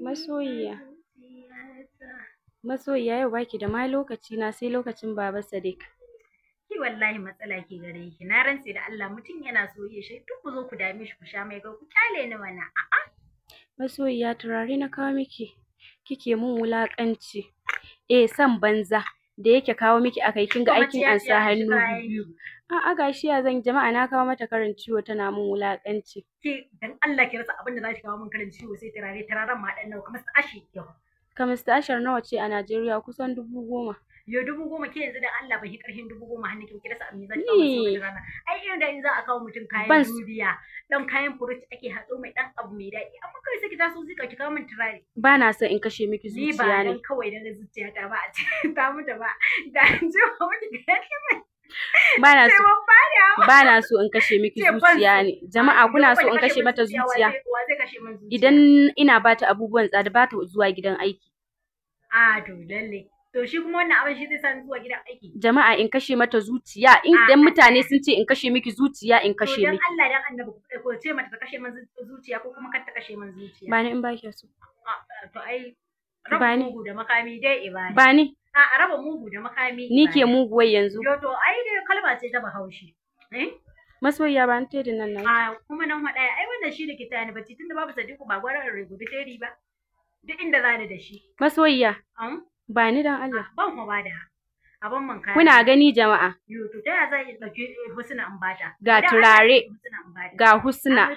Masoyiya. Masoyiya yau baki da ma lokaci na sai lokacin Baba Sadiq. Ki wallahi matsala ke gare ki. Na rantse da Allah mutum yana soyayya shi duk ku zo ku dame shi ku sha mai ga ku kyale ni mana. A'a. Masoyiya turare na kawo miki. Kike mun wulakanci. Eh san banza da yake kawo miki akai kin ga aikin an sa hannu biyu. A'a gashi ya zan jama'a na kawo mata karin ciwo tana mun wulakanci. Ki dan Allah ki rasa abin da za ki kawo min karin ciwo sai turare turaren ma dan nawa kamar su ashi yau. Kamista ashar nawa ce a Najeriya kusan dubu goma. Yo dubu goma ke yanzu dan Allah bai karhin dubu goma hannu ki rasa abin da za ki kawo min rana. Ai irin da in za a kawo mutum kayan duniya dan kayan furut ake hatso mai dan abu mai daɗi amma kai sai ki taso zika ki kawo min turare. Ba na son in kashe miki zuciya ne. Ni ba dan kawai da zuciya ta ba a ce ta mutu ba. Da an ji wa miki gani mai. Ba na so ba na so in kashe miki zuciya ne. Jama'a kuna so in kashe mata zuciya. Idan ina bata abubuwan tsada bata zuwa gidan aiki. A to lalle. To shi kuma wannan abin shi zai sa zuwa gidan aiki. Jama'a in kashe mata zuciya idan mutane sun ce in kashe miki zuciya in kashe miki. To dan Allah dan Annabi ko ce mata ta kashe min zuciya ko kuma kar ta kashe min zuciya. Ba ni in ba ki so. To ai raba mugu da makami dai ibani. Ba ni. A raba mugu da makami. Ni ke muguwar yanzu. Yo to ai dai kalma ce ta Bahaushe. Eh? Masoyiya ba ni tedin nan na. A kuma nan haɗaya ai wannan shi da ke tayani bacci tunda babu Sadiku ba gwara rubuta teri ba. Duk inda zani da shi. Masoyiya. Ba ni dan Allah. Ban kuma bada. Abin man kaya. Kuna gani jama'a. Yo to ta ya za ki dauki husna in bata. Ga turare. Ga husna.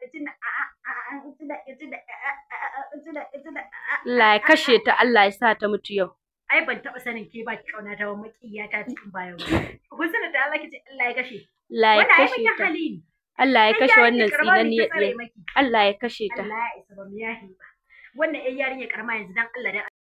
Allah ya kashe ta Allah ya sa ta mutu yau. Ai ban taɓa sanin ke ba ki kauna ta ba makiya ta cikin bayan Husna da Allah kice Allah ya kashe. Allah ya kashe ta. Allah ya kashe wannan tsinaniyar Allah ya kashe ta. Allah ya isa ba mu yahi ba. Wannan ƴan yarinya karama yanzu dan Allah dan